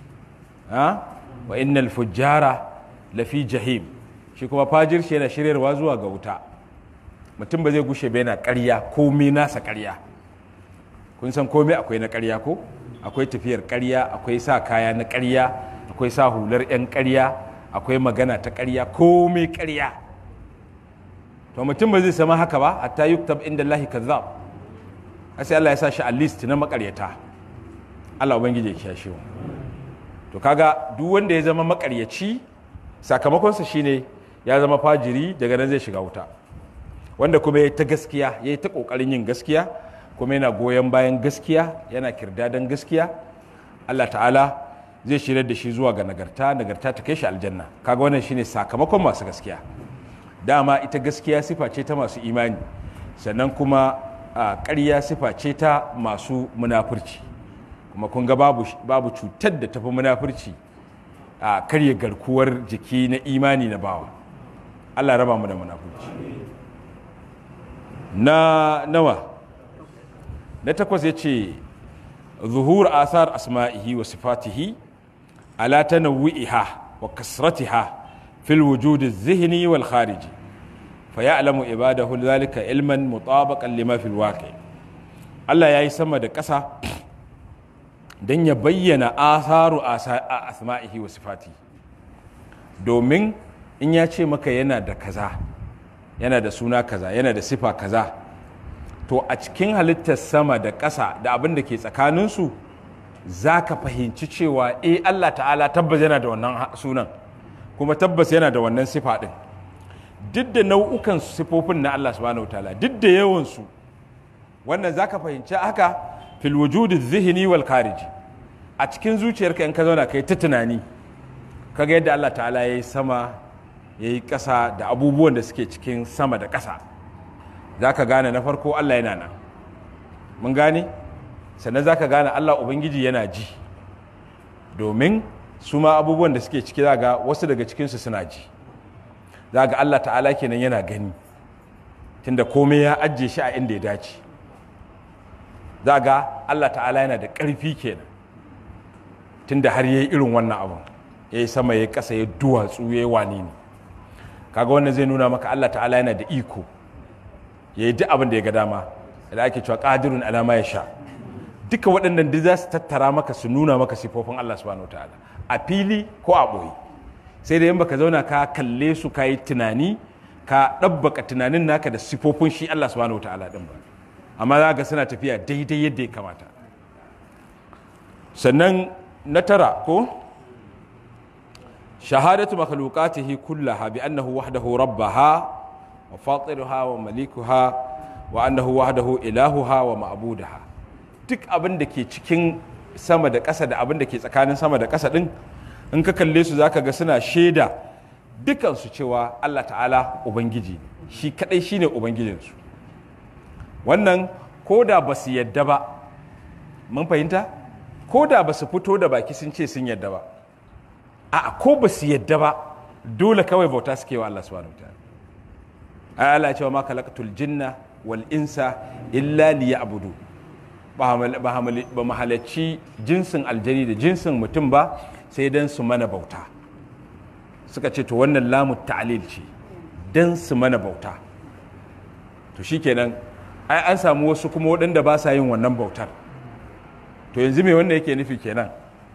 Speaker 1: wa innal fujjara lafi jahim shi kuma fajirci yana shiryarwa zuwa ga wuta mutum ba zai gushe ba yana ƙarya komai nasa ƙarya kun san komai akwai na ƙarya ko akwai tafiyar ƙarya akwai sa kaya na ƙarya akwai sa hular 'yan ƙarya akwai magana ta ƙarya komai ƙarya to mutum ba zai sama haka ba hatta yuktab inda Allah kazzab sai Allah ya sa shi a list na makaryata Allah ubangiji ya kiyashe mu to kaga duk wanda ya zama makaryaci sakamakonsa shine ya zama fajiri daga nan zai shiga wuta wanda kuma ya ta gaskiya ya ta kokarin yin gaskiya kuma yana goyon bayan gaskiya yana kirdadan gaskiya Allah ta'ala zai shirya da shi zuwa ga nagarta nagarta ta kai shi aljanna kaga wannan shine sakamakon masu gaskiya dama ita gaskiya sifa ce ta masu imani sannan kuma a ƙarya sifa ce ta masu munafurci kuma kun ga babu, babu cutar da tafi munafurci a karya garkuwar jiki na imani na bawa allah raba mu da munafurci na nawa na takwas ya ce zuhur asar asma'ihi wa sifatihi ala tanawwi'iha wa kasratiha في الوجود الذهني والخارجي فيعلم عباده ذلك علما مطابقا لما في الواقع Allah ya yi sama da ƙasa don ya bayyana asaru a asma'ihi wa sifati domin in ya ce maka yana da kaza yana da suna kaza yana da sifa kaza to a cikin halittar sama da ƙasa da abin da ke tsakaninsu za ka fahimci cewa eh Allah ta'ala tabbas yana da wannan sunan kuma tabbas yana da wannan sifa ɗin duk da nau'ukan sifofin na Allah subhanahu wataala duk da yawansu wannan zaka fahimci haka fil wujudi zihni wal khariji a cikin zuciyarka in ka zauna kai ta tunani kaga yadda Allah ta'ala yayi sama yayi ƙasa da abubuwan da suke cikin sama da ƙasa zaka gane na farko Allah yana nan mun gane sannan zaka gane Allah ubangiji yana ji domin su ma abubuwan da suke ciki ga wasu daga cikinsu suna ji za ga Allah ta'ala kenan yana gani tunda komai ya ajiye shi a inda ya dace za ga Allah ta'ala yana da ƙarfi kenan tunda har yayi irin wannan abun ya yi sama ya ƙasa ya duwatsu ya yi wane ne kaga wannan zai nuna maka Allah ta'ala yana da iko ya yi duk abin da ya ga dama da ake cewa ƙadirun alama ya sha duka waɗannan duk za su tattara maka su nuna maka sifofin Allah subhanahu ta'ala a fili ko a ɓoye sai da yin baka zauna ka kalle su ka yi tunani ka ɗabbaka tunanin naka da sifofin shi Allah subhanahu ta'ala ɗin ba amma za ga suna tafiya daidai yadda ya kamata sannan na tara ko shahadatu makhluqatihi kullaha bi annahu wahdahu rabbaha wa fatiruha wa malikuha wa annahu wahdahu ilahuha wa ma'budaha duk abin da ke cikin sama da ƙasa da abin da ke tsakanin sama da ƙasa din in ka kalle su zaka ga suna shaida dukansu cewa Allah ta'ala ubangiji shi kadai shine ubangijinsu wannan ko da ba su yadda ba mun fahimta ko da ba su fito da baki sun ce sun yadda ba a ko ba su yadda ba dole kawai bauta suke wa Allah subhanahu wataala ai Allah ya ce wa ma khalaqatul jinna wal insa illa liya'budu ba mu halarci jinsin aljani da jinsin mutum ba sai dan su mana bauta suka ce to wannan lamu ta'lil ce dan su mana bauta to shikenan ai an samu wasu kuma waɗanda ba sa yin wannan bautar to yanzu me wannan yake nufi kenan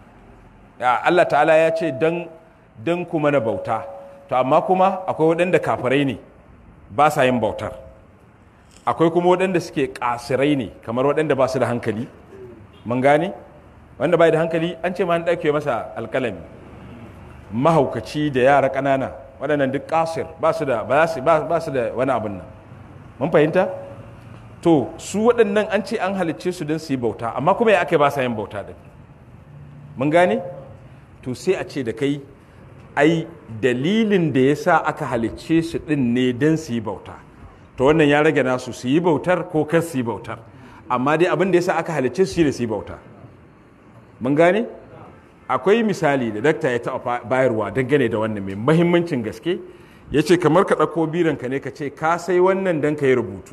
Speaker 1: ya Allah ta'ala ya ce dan dan ku mana bauta to amma kuma akwai waɗanda kafirai ne ba sa yin bautar akwai kuma waɗanda suke ƙasirai ne kamar waɗanda ba su da hankali mun gane wanda bai da hankali an ce ma an ɗauke masa alƙalami mahaukaci da yara ƙanana waɗannan duk ƙasir ba su da ba su da wani abin nan mun fahimta to su waɗannan an ce an halicce su don su yi bauta amma kuma ya aka ba sa yin bauta da mun gane to sai a ce da kai ai dalilin da ya sa aka halicce su ɗin ne don su yi bauta to wannan ya rage nasu su yi bautar ko kar su yi bautar amma dai abin da ya sa aka halicce su da su yi bauta mun gane akwai misali da dakta ya taɓa bayarwa dangane da wannan mai mahimmancin gaske ya ce kamar ka ɗauko biranka ne ka ce ka sai wannan don ka yi rubutu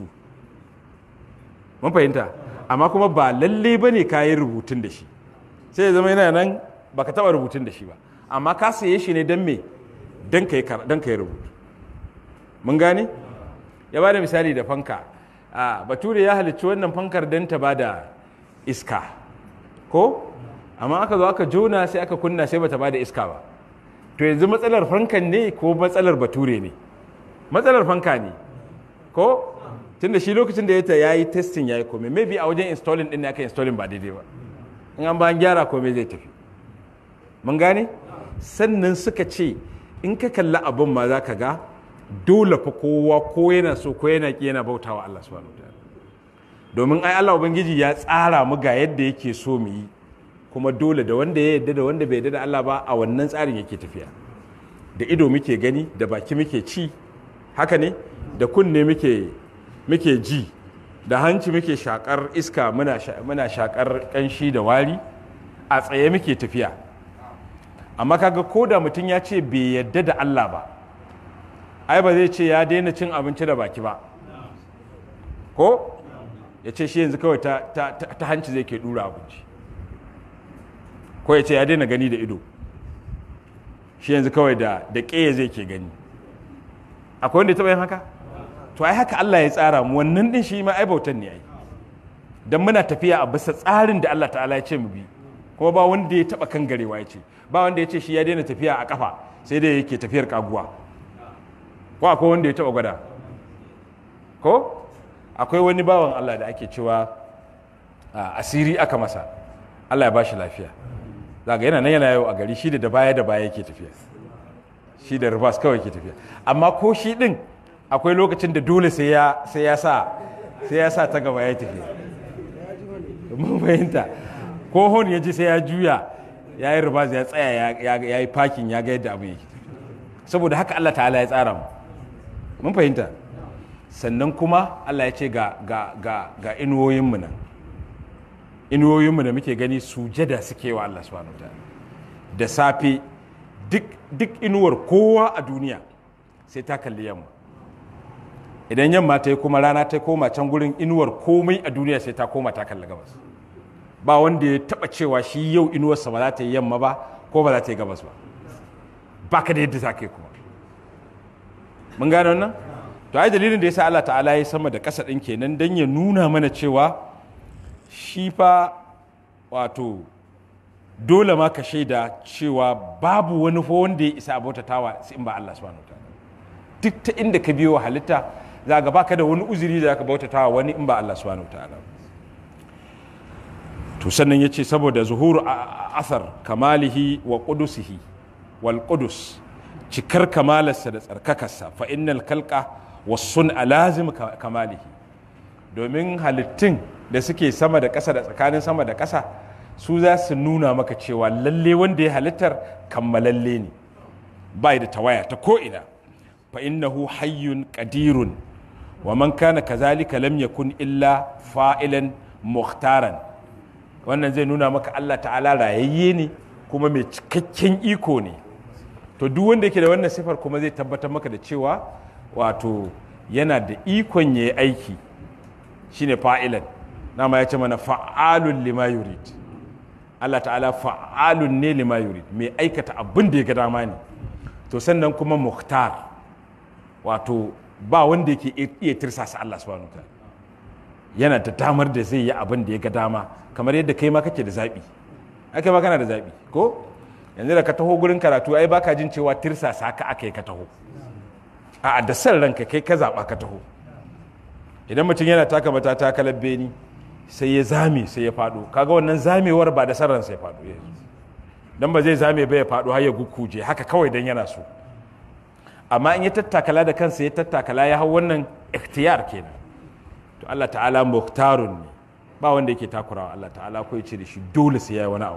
Speaker 1: mun fahimta amma kuma ba lalle ba ne ka yi rubutun da shi sai ya zama yana nan baka taɓa rubutun da shi ba amma ka saye shi ne don me don ka yi rubutu mun gane ya ba da misali da fanka a bature ya halicci wannan fankar don ta ba da iska ko amma aka zo aka jona sai aka kunna sai bata ba da iska ba to yanzu matsalar fankan ne ko matsalar bature ne matsalar fanka ne ko tunda shi lokacin da ya yi testing ya yi komai maybe a wajen installing din ne aka installing ba daidai ba in an ba an gyara komai zai tafi mun gane sannan suka ce in ka kalli abin ma za ka ga dole fa kowa ko yana so ko yana ki yana bautawa Allah subhanahu wataala domin ai Allah ubangiji ya tsara mu ga yadda yake so mu yi kuma dole da wanda ya yadda da wanda bai yadda da Allah ba a wannan tsarin yake tafiya da ido muke gani da baki muke ci haka ne da kunne muke muke ji da hanci muke shakar iska muna shakar kanshi da wari a tsaye muke tafiya amma kaga ko da mutum ya ce bai yadda da Allah ba ai ba zai ce ya daina cin abinci da baki ba ko ya ce shi yanzu kawai ta, hanci zai ke dura abinci ko ya ce ya daina gani da ido shi yanzu kawai da da ƙeya zai ke gani akwai wanda ya taɓa yin haka to ai haka Allah ya tsara mu wannan din shi ma ai bautan ne ai dan muna tafiya a bisa tsarin da Allah ta'ala ya ce mu bi kuma ba wanda ya taɓa kan garewa ya ce ba wanda ya ce shi ya daina tafiya a kafa sai dai yake tafiyar kaguwa ko akwai wanda ya taɓa gwada ko akwai wani bawan Allah da ake cewa asiri aka masa Allah ya ba shi lafiya zaga yana nan yana yau a gari shi da baya da baya yake tafiya shi da reverse kawai yake tafiya amma ko shi din akwai lokacin da dole sai ya sai ya sa sai ya sa ta gaba ya tafiya mun fahimta ko hon ya ji sai ya juya ya yi reverse ya tsaya ya yi parking ya ga yadda abin yake saboda haka Allah ta'ala ya tsara mu mun fahimta sannan kuma Allah ya ce ga ga ga ga inuwoyinmu nan inuwoyinmu da muke gani sujada suke wa Allah subhanahu wa da safe duk duk inuwar kowa a duniya sai ta kalli yamma idan yamma ta yi kuma rana ta koma can gurin inuwar komai a duniya sai ta koma ta kalli gabas ba wanda ya taba cewa shi yau inuwarsa ba za ta yi yamma ba ko ba za ta yi gabas ba ba ka da yadda za ka yi kuma mun gane wannan to ai dalilin da yasa Allah ta'ala ya sama da ƙasa ɗin kenan dan ya nuna mana cewa shi fa wato dole ma ka shaida cewa babu wani fa wanda ya isa bautatawa sai in ba Allah subhanahu wataala duk ta inda ka biyo halitta za ga baka da wani uzuri da zaka bautatawa wani in ba Allah subhanahu wataala to sannan yace saboda zuhuru asar kamalihi wa qudusihi wal qudus cikar kamalarsa da tsarkakarsa fa innal kalqa wasun lazim kamalihi domin halittun da suke sama da ƙasa da tsakanin sama da ƙasa su za su nuna maka cewa lalle wanda ya halittar kammalalle ne bai da tawaya ta ko'ina fa innahu hayyun qadirun wa man kana kazalika lam yakun illa fa'ilan muhtaran wannan zai nuna maka Allah ta'ala rayayye ne kuma mai cikakken iko ne to duk wanda yake da wannan sifar kuma zai tabbatar maka da cewa wato yana da ikon ya yi aiki shine fa'ilan nama ya ce mana fa'alun lima yurid Allah ta'ala fa'alun ne lima yurid mai aikata abin da ya ga dama ne to sannan kuma muhtar wato ba wanda yake iya tirsasa Allah subhanahu wa yana da damar da zai yi abin da ya ga dama kamar yadda kai ma kake da zaɓi ake ma kana da zaɓi ko yanzu da ka taho gurin karatu ai baka jin cewa tirsasa ka aka yi ka taho a da san ranka kai ka zaɓa ka taho idan mutum yana taka mata takalar beni sai ya zame sai ya faɗo kaga wannan zamewar ba da san ransa ya faɗo ya dan ba zai zame ba ya faɗo har ya gukkuje haka kawai dan yana so amma in ya tattakala da kansa ya tattakala ya hau wannan ikhtiyar kenan to Allah ta'ala muhtarun ne ba wanda yake takurawa Allah ta'ala ko ya ce da shi dole sai ya yi wani abu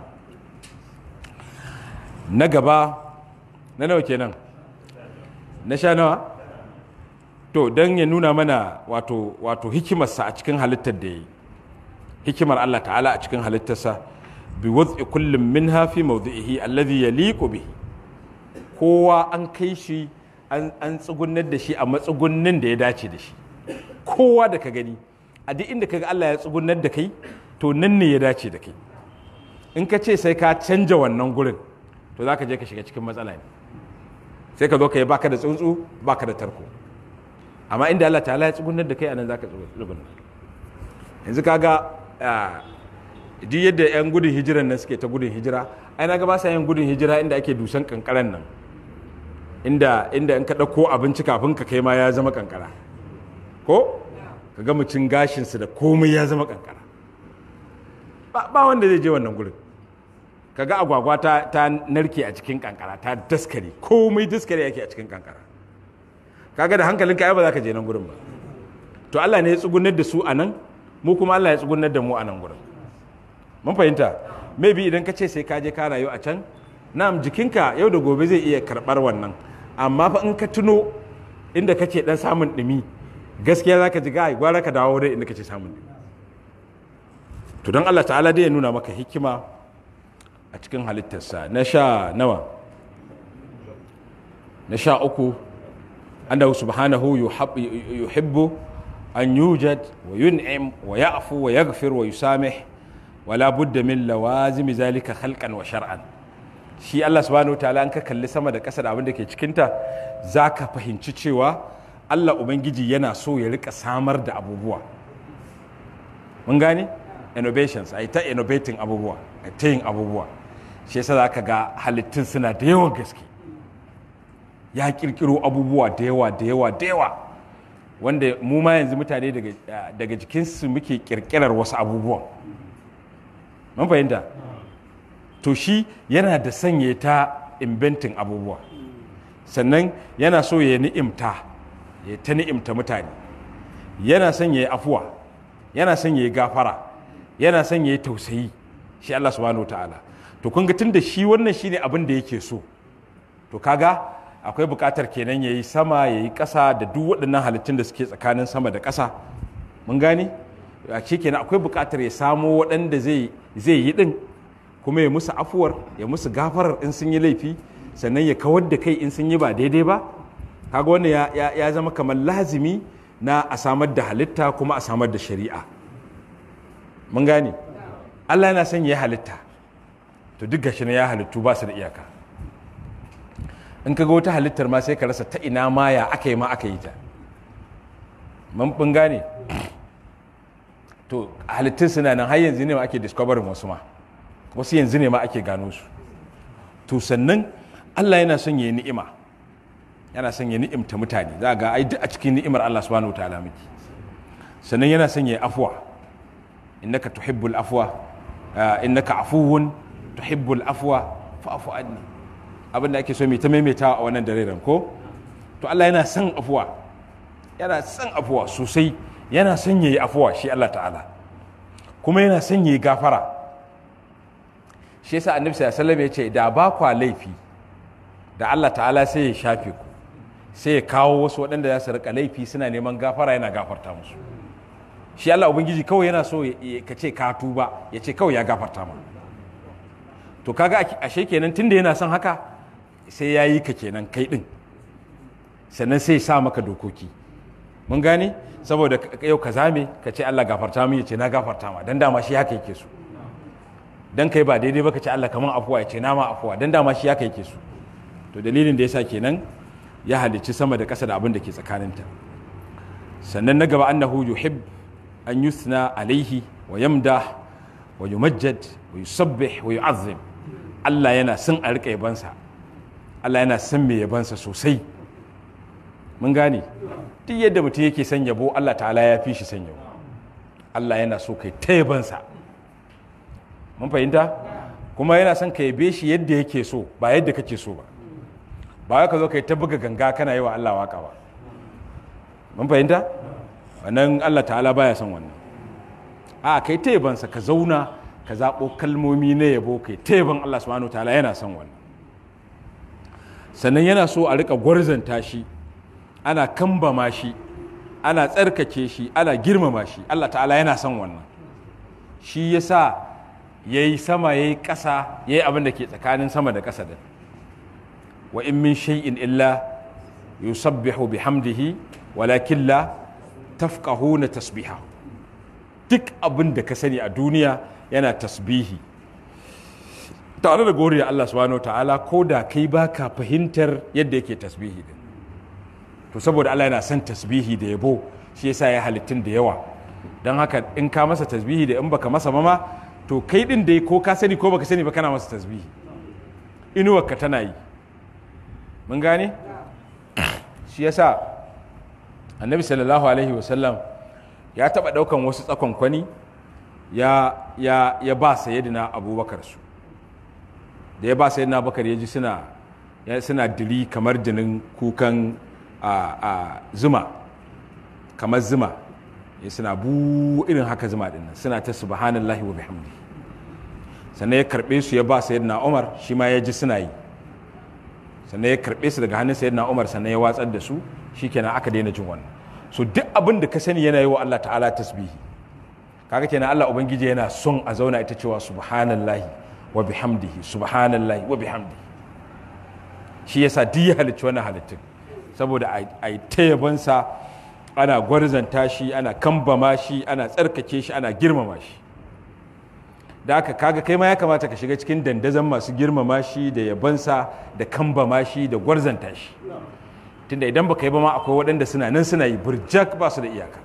Speaker 1: na gaba na nawa kenan na sha nawa to don ya nuna mana wato, wato hikimarsa a cikin halittar da ya yi hikimar Allah ta'ala a cikin halittarsa bi wadda kullum min hafi mawdu'ihi alladhi yaliqu bihi kowa an kai shi an tsugunar da shi a matsugunnin da ya dace da shi kowa da ka gani a duk inda kaga Allah ya tsugunar da kai to nan ne ya dace da kai in ka ce sai ka canja wannan gurin to za ka je ka shiga cikin matsala ne sai ka zo ka yi baka da tsuntsu baka da tarko amma inda Allah ta'ala ya tsugunar da kai anan za ka tsugunar yanzu kaga duk yadda 'yan gudun hijiran nan suke ta gudun hijira ai na ga ba sa yin gudun hijira inda ake dusan kankaran nan inda inda in ka ɗauko abinci kafin ka kai ma ya zama kankara ko ka ga mucin gashinsu da komai ya zama kankara ba wanda zai je wannan gurin ka ga agwagwa ta, ta narke a cikin kankara ta daskare komai daskare yake a cikin kankara kaga da hankalinka ai ba za ka je nan gurin ba to Allah ne ya tsugunar da su a nan mu kuma Allah ya tsugunar da mu a nan gurin mun fahimta maybe idan ka ce sai ka je ka rayu a can na'am jikinka yau da gobe zai iya karɓar wannan amma fa in ka tuno inda kake dan samun ɗumi gaskiya za ka ji gai gwara ka dawo dai inda kake samun ɗumi to don Allah ta'ala dai ya nuna maka hikima a cikin halittarsa na sha nawa na sha uku annahu subhanahu yuhibbu an yujad wa yun'im wa ya'fu wa yaghfir wa yusamih wala budda min lawazimi zalika khalqan wa shar'an shi Allah subhanahu wa ta'ala an ka kalli sama da ƙasa da abin da ke cikinta za ka fahimci cewa Allah Ubangiji yana so ya rika samar da abubuwa mun gane innovations a ta innovating abubuwa a ta yin abubuwa shi yasa za ka ga halittun suna da yawan gaske ya kirkiro abubuwa da yawa da yawa da yawa wanda mu ma yanzu mutane daga jikinsu muke kirkirar wasu abubuwan mun fahimta to shi yana da sanya ta inventing abubuwa sannan yana so ya ni'imta ya ta ni'imta mutane yana son ya yi afuwa yana son ya yi gafara yana son ya yi tausayi shi Allah subhanahu wa ta'ala to kun ga tun da shi wannan shine abin da yake so to kaga akwai buƙatar kenan ya yi sama ya yi ƙasa da duk waɗannan halittun da suke tsakanin sama da ƙasa mun gane a kenan akwai buƙatar ya samo waɗanda zai yi ɗin kuma ya musu afuwar ya musu gafarar in sun yi laifi sannan ya kawar da kai in sun yi ba daidai ba kaga wannan ya, ya, ya zama kamar lazimi na a samar da halitta kuma a samar da shari'a mun gane Allah yana son ya halitta to duk gashi na ya halittu ba su da iyaka in ka ga wata halittar ma sai ka rasa ta ina ma ya aka yi ma aka yi ta mun gane to halittun suna nan har yanzu ne ma ake discoverin wasu ma wasu yanzu ne ma ake gano su to sannan Allah yana son ya ni'ima yana son ya ni'imta mutane za ga ai duk a cikin ni'imar Allah subhanahu wataala miki sannan yana son ya afwa innaka tuhibbul afwa innaka afuwun tuhibbul afwa fa'fu anni abin da ake so mai ta maimaitawa a wannan daren ko to Allah yana son afuwa yana son afuwa sosai yana son yayi afuwa shi Allah ta'ala kuma yana son yayi gafara shi yasa annabi sallallahu alaihi wasallam ya ce da ba kwa laifi da Allah ta'ala sai ya shafe ku sai ya kawo wasu waɗanda za su rika laifi suna neman gafara yana gafarta musu shi Allah ubangiji kawai yana so ka ce ka tuba ya ce kawai ya gafarta ma to kaga ashe kenan tunda yana son haka sai ya yi ka kenan kai din sannan sai ya sa maka dokoki mun gane saboda yau ka zame ka ce Allah gafarta mu ya ce na gafarta ma dan dama shi haka yake so dan kai ba daidai ba ka ce Allah kaman afuwa ya ce na ma afuwa dan dama shi haka yake so to dalilin da yasa kenan ya halicci sama da ƙasa da abin da ke tsakaninta sannan na gaba annahu yuhib an yusna alaihi wa yamdah wa yumajjad wa yusabbih wa yu'azzim Allah yana son a rika yabansa Allah yana son mai yabansa sosai mun gane duk yadda mutum yake son yabo Allah ta'ala ya fi shi son yabo Allah yana so kai ta yabansa mun fahimta kuma yana son ka yabe shi yadda yake so ba yadda kake so ba ba ka zo kai ta buga ganga kana yi wa Allah waka ba mun fahimta wannan Allah ta'ala baya son wannan a kai ta yabansa ka zauna ka zaɓo kalmomi na yabo kai ta yaban Allah subhanahu ta'ala yana son wannan sannan yana so a rika gwarzanta shi ana kambama shi ana tsarkake shi ana girmama shi Allah ta'ala yana son wannan shi yasa yayi sama yayi ƙasa yayi abin da ke tsakanin sama da ƙasa din wa in min shay'in illa yusabbihu bihamdihi walakin la tafqahuna tasbiha duk abin da ka sani a duniya yana tasbihi tare da goriya Allah subhanahu ta'ala ko da kai baka fahimtar yadda yake tasbihi din to saboda Allah yana son tasbihi da yabo shi yasa ya halittun da yawa don haka in ka masa tasbihi da in baka masa mama to kai din dai ko ka sani ko baka sani ba kana masa tasbihi inuwarka tana yi mun gane shi yasa annabi sallallahu alaihi wasallam ya taba daukan wasu tsakon kwani ya ya ya ba sayyidina abubakar su da ya ba sayyidina abubakar ya ji suna suna dili kamar jinin kukan a zuma kamar zuma ya suna bu irin haka zuma dinnan suna ta subhanallahi wa bihamdi sannan ya karbe su ya ba sayyidina umar shi ma ya ji suna yi sannan ya karbe su daga hannun sayyidina umar sannan ya watsar da su shikenan aka daina jin wannan so duk abin da ka sani yana yi wa Allah ta'ala tasbihi kaga kenan Allah ubangiji yana son a zauna ita cewa subhanallahi wa bihamdihi subhanallahi wa bihamdihi shi yasa duk ya halicci wannan halittun saboda a yi tayabansa ana gwarzanta shi ana kambama shi ana tsarkake shi ana girmama shi da aka kaga kai ma ya kamata ka shiga cikin dandazon masu girmama shi da yabansa da kambama shi da gwarzanta shi tunda idan baka yi ba ma akwai waɗanda suna nan suna yi burjak ba su da iyaka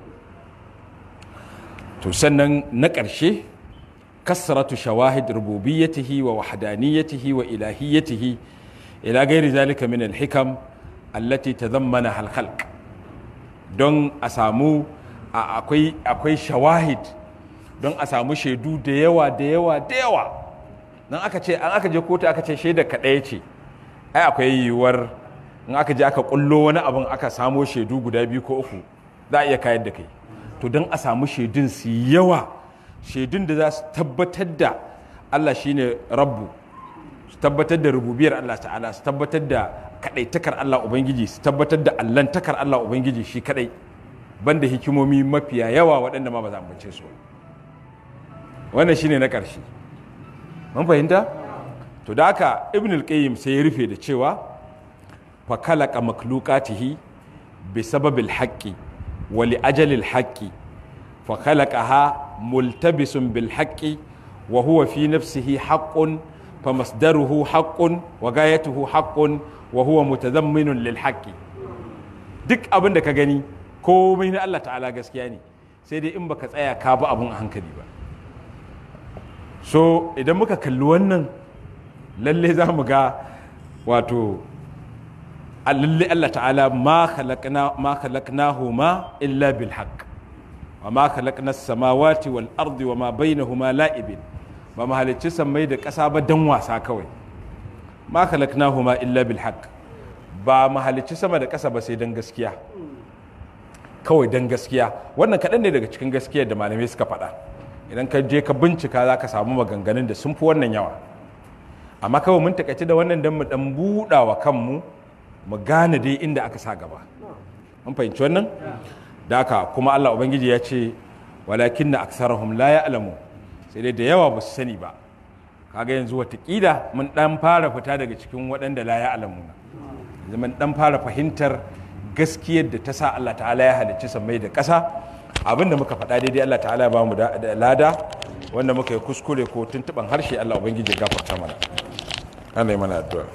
Speaker 1: to sannan na ƙarshe kasratu shawahid rububiyyatihi wa wahdaniyatihi wa ilahiyyatihi ila gairi zalika min al-hikam allati tazammana al-khalq don a samu akwai shawahid don a samu shaidu da yawa da yawa da yawa don aka ce an aka je kotu aka ce shaida kaɗaya ce ai akwai yiwuwar in aka je aka kullo wani abin aka samo shaidu guda biyu ko uku za a iya kayar da kai to don a samu shaidun su yawa shaidun da za su tabbatar da Allah shine rabbu su tabbatar da rububiyar Allah ta'ala su tabbatar da kadaitakar Allah ubangiji su tabbatar da allantakar Allah ubangiji shi kadai banda hikimomi mafiya yawa waɗanda ma ba za a bace su wannan shine na ƙarshe mun fahimta to da haka ibn al-qayyim sai ya rufe da cewa fa khalaqa makhluqatihi bi sababil haqqi wa li ajalil haqqi fa khalaqaha multabisun bil haqqi wa huwa fi nafsihi haqqun fa masdaruhu haqqun wa gayatuhu haqqun wa huwa mutadamminun lil haqqi duk abin da ka gani komai na Allah ta'ala gaskiya ne sai dai in baka tsaya ka bi abun a hankali ba so idan muka kalli wannan lalle za mu ga wato lalle Allah ta'ala ma khalaqnahu ma illa bil haqq wa ma khalaqna samawati wal ardi wa ma bainahuma la'ibin ba mu halicci sammai da ƙasa ba dan wasa kawai ma khalaqnahu ma illa bil haqq ba mu halicci sama da ƙasa ba sai dan gaskiya kawai dan gaskiya wannan kaɗan ne daga cikin gaskiyar da malamai suka faɗa idan ka je ka bincika za ka samu maganganun da sun fi wannan yawa amma kawai mun takaici da wannan don mu dan buɗa wa kanmu mu gane dai inda aka sa gaba mun fahimci wannan da haka kuma Allah ubangiji ya ce walakin na aksarahum la ya'lamu sai dai da yawa ba su sani ba kaga yanzu watakila mun dan fara fita daga cikin waɗanda la ya'lamu yanzu mun dan fara fahimtar gaskiyar da ta sa Allah ta'ala ya halicci sammai da ƙasa abin da muka faɗa daidai Allah ta'ala ba mu da lada wanda muka yi kuskure ko tuntuɓan harshe Allah ubangiji ya gafarta mana Allah yi mana addu'a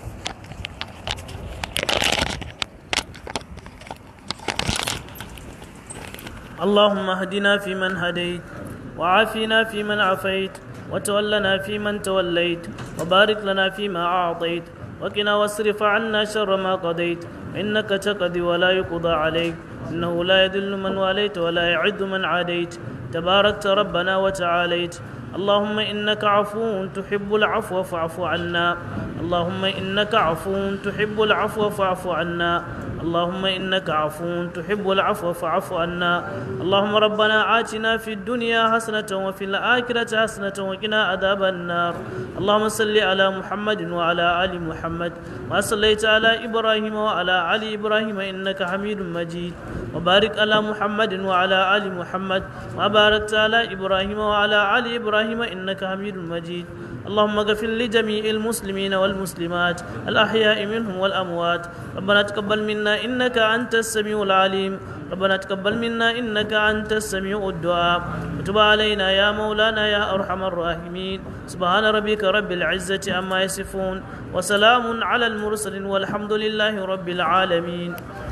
Speaker 2: اللهم اهدنا فيمن هديت وعافنا فيمن عافيت وتولنا فيمن توليت وبارك لنا فيما أعطيت وقنا واصرف عنا شر ما قضيت إنك تقضي ولا يقضى عليك إنه لا يذل من واليت ولا يعد من عاديت تباركت ربنا وتعاليت اللهم إنك عفو تحب العفو فاعف عنا اللهم إنك عفو تحب العفو فاعف عنا اللهم إنك عفو تحب العفو فاعف عنا اللهم ربنا آتنا في الدنيا حسنة وفي الآخرة حسنة وقنا عذاب النار اللهم صل على محمد وعلى آل محمد ما صليت على إبراهيم وعلى آل إبراهيم إنك حميد مجيد وبارك على محمد وعلى آل محمد ما باركت على إبراهيم وعلى آل إبراهيم إنك حميد مجيد اللهم اغفر لجميع المسلمين والمسلمات الأحياء منهم والأموات ربنا تقبل منا إنك أنت السميع العليم ربنا تقبل منا إنك أنت السميع الدعاء وتب علينا يا مولانا يا أرحم الراحمين سبحان ربك رب العزة عما يصفون وسلام على المرسلين والحمد لله رب العالمين